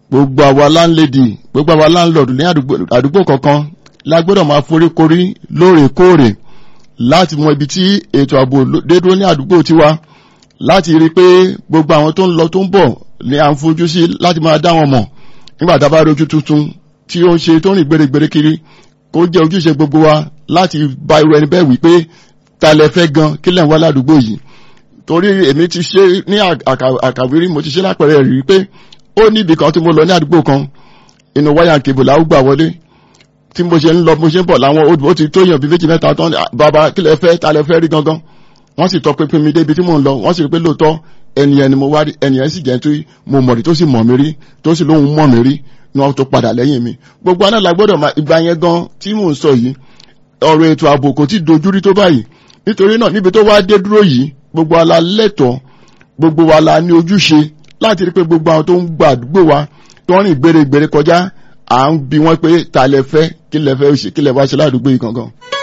gbogbo àwa láńlẹ́dì gbogbo àwa láńlọ́ọ̀dù ní àdúgbò kọ̀ọ̀kan la gbọ́dọ̀ máa foríkorí lóòrèkóòrè láti mọ ibi tí ètò ààbò dé dúró ní àdúgbò tiwa láti rí i pé gbogbo àwọn tó ń lọ tó ń bọ̀ ni à ń fojú sí láti máa dá wọn mọ̀ nígbà tá a bá rí ojú tuntun tí ó ń ṣe tó ń rìn gbèrègbèrè kiri kó jẹ́ ojúṣe gbogbo wa láti bá irú ẹni bẹ́ẹ̀ wí pé ta lẹ fẹ́ gan kí lẹ̀ ń wá ládùúgbò yìí torí èmi ti ṣe ní àkàwérí mo ti ṣe lápẹẹrẹ rí i pé ó ní ibì kan tí mo lọ ní àdúgbò kan inú wáyà kébù làwọn gbà wọlé tí mo ṣe ń lọ mo ṣe ń bọ̀ láwọn ó ti tó yàn bí méjì mẹ́ta tán bàbá kí lẹ fẹ́ ta lẹ fẹ́ rí gangan wọ́n sì tọ́ pinpin mi débi tí mò ń lọ wọ́n sì rí pé lóòótọ́ ẹnìyẹn ni mo wá rí ẹnìyẹn sì jẹ́ tí mo mọ̀ rí tó sì mọ̀ mí rí tó sì lóhun mọ̀ mí rí ni wọ́n tó padà lẹ́yìn mi gbogbo aná la gbọ́dọ̀ máa ìgbà yẹn gan tí mò ń sọ yìí ọ̀rọ̀ ètò ààbò kò tí dojú rí tó báyìí nítorí náà níbi tó wá dé dúró yìí gbogbo ala lẹ́tọ̀ọ́ gbogbo wa la ní ojúṣe láti rí pé gbogbo àwọn tó ń gba àdúgbò wa tó ń rìn gbèrègbèrè kọjá à ń bi wọ́n pé ta lẹ fẹ́ kí lẹ fẹ́ kí lẹ wá ṣe ládùúgbò yìí gangan.